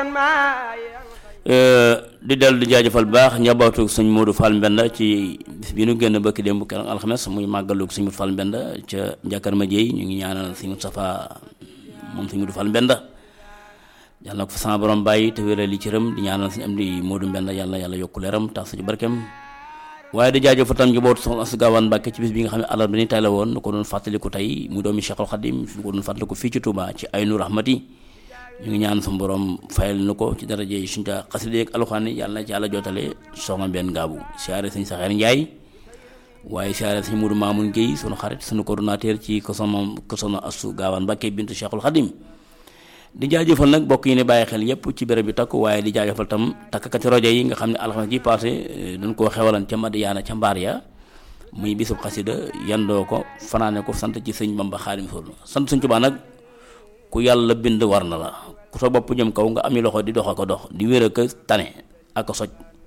di dellu di jaajëfal baax njabootu sëñ Modou Fall Mbenda ci bis bi nu génn bëkk démb keroog alxames muy màggalu sëñ Modou Fall Mbenda ca Njakar ma Jéy ñu ngi ñaanal sëñ Moustapha moom sëñ Modou Fall Mbenda yàlla na ko fa sama borom bàyyi te wéral li ci rëm di ñaanal sëñ am di Modou Mbenda yàlla yàlla yokku leeram tax suñu barkeem waaye di jaajëfal tam njabootu soxna Astu Gaawaan Mbàkke ci bis bi nga xam ne àllarba ni tay la woon nu ko doon fàttaliku tey mu doomi Cheikhul Khadim ñu ko doon fàttaliku fii ci Touba ci Aynu Rahmati ñu ngi ñaan suñu borom fayal nu ko ci daraje yi suñu ta xasida ak alxuraan yi yàlla na ci yàlla jootale soxna benn ngaabu siyaare sëñ Saxeer Njaay waaye siyaare sëñ Mudu Maamun Géy sunu xarit sunu coordonnateur ci ko soxna ko soxna Astu Gaawaan Mbàkke bintu Cheikhul Khadim di jaajëfal nag bokk yi ne bàyyi xel yépp ci béréb bi takk waaye di jaajëfal tam takkati rajo yi nga xam ne alxames ji passé dañ koo xewalan ca Madiyaana ca mbaar ya muy bisub xasida yandoo ko fanaane ko sant ci sëñ Bamba Xaadim Rasul sant sëñ Tuubaa nag ku yàlla bind war na la ku sa bopp jëm kaw nga ami loxo di dox ko dox di wér ak tane ak a soj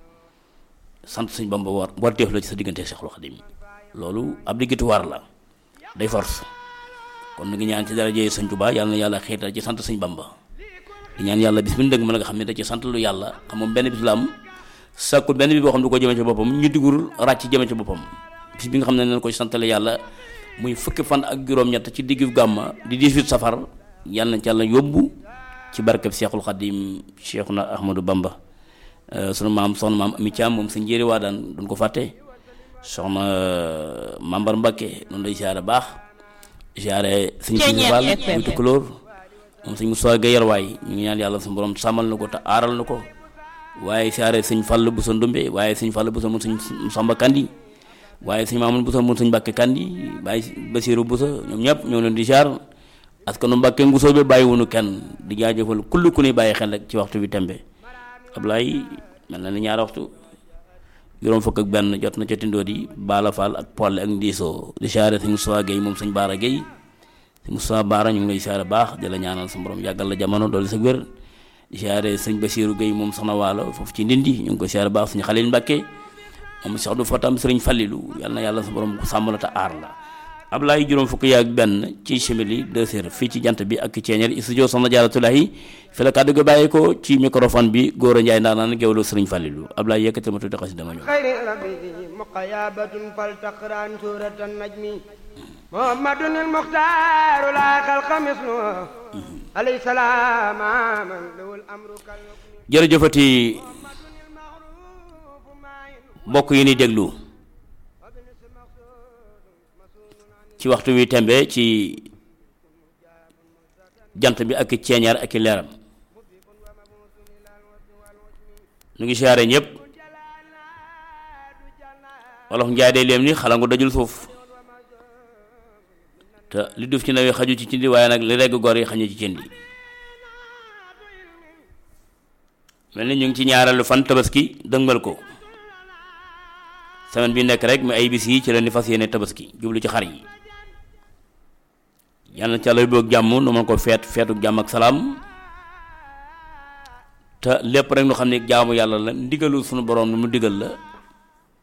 sant sëñ Bamba war war teef la ci sa diggante Seexul Xaadim loolu ab diggitu war la day force kon nu ngi ñaan ci daraje sëñ Tuubaa yàlla na yàlla xiital ci sant sëñ Bamba di ñaan yàlla bis bu ñu dëgg mën nga xam ne da ci sant lu yàlla xam moom benn bis la am sàkkul benn bi boo xam ne du ko jëme ci boppam ñu digurul ràcc jëme ci boppam bis bi nga xam ne nañ ko ci santale yàlla muy fukki fan ak juróom-ñett ci diggu gàmma di 18 safar yàlla na ci yàlla yóbbu ci barkeb Seexul Xadim Seexuna Ahmadou Bamba sunu maam soxna maam Ami Caam moom sa njëri waa daan duñ ko fàtte soxna Mambar Mbakke noonu lay siyaare baax siyaare sëñ Sëñ Fall muy tukkulóor moom sëñ Moussa Gueye waay ñu ngi ñaan yàlla suñu borom sàmmal na ko te aaral na ko waaye siyaare sëñ Fall bu sa Ndumbe waaye sëñ Fall bu sa mun sëñ Samba Kandi waaye sëñ Mamoun bu sa mun sëñ Mbàkke Kandi waaye Basiru bu sa ñoom ñëpp ñoo leen di siyaar parce que nu Mbàkke ngusoo bi bàyyiwunu kenn di jaajëfal kulli ku ni bàyyi xel rek ci waxtu bi tembe Ablaye mel na ni ñaari waxtu juróom fukk ak benn jot na ca tindoo di Bala Fall ak Polle ak Ndiso di siyaare sëñ Moussa Gueye moom sëñ Baara Gueye sëñ Moussa Baara ñu ngi lay siyaare baax di la ñaanal sa borom yàggal la jamono doole sa wér di siyaare sëñ Basiru Gueye moom soxna waalo foofu ci ndindi ñu ngi ko siyaare baax suñu Xalil Mbàkke moom Cheikh du Fatam sëriñ Fallilu yàlla na yàlla sa borom sàmm la te aar la Ablaye juróom fukk yaak benn ci chimili deux heures fii ci jant bi ak ceeñeer studio Soxna Jaaratulahi fi la kàddu gi bàyyi ko ci microphone bi góor a njaay ndaanaan géwlu sëriñ Fàllilu Ablaye yëkkati ma tuddi xasi dama ñëw xayri rabbi muqayabatun fal taqran suratan najmi muhammadun il muxtaaru la xalqa mislu alayhi salaam man lawul amru kal jërëjëfati mbokk yi ni déglu ci waxtu wi tembe ci jant bi ak ceeñaar ak leeram nu ngi siyaare ñëpp wolof njaay day leem ni xalangu dajul suuf te li duuf ci nawi xaju ci cindi waaye nag li regg gor yi xañu ci cindi mel ni ñu ngi ci ñaareelu fan tabaski dëngal ko semaine bi nekk rek mi ay bis yi ci leen di fas yéene tabaski jublu ci xar yi yàlla na ci àlla boog jàmm nu mën ko feet feetu jàmm ak salaam te lépp rek nu xam ne jaamu yàlla la ndigalu sunu borom nu mu digal la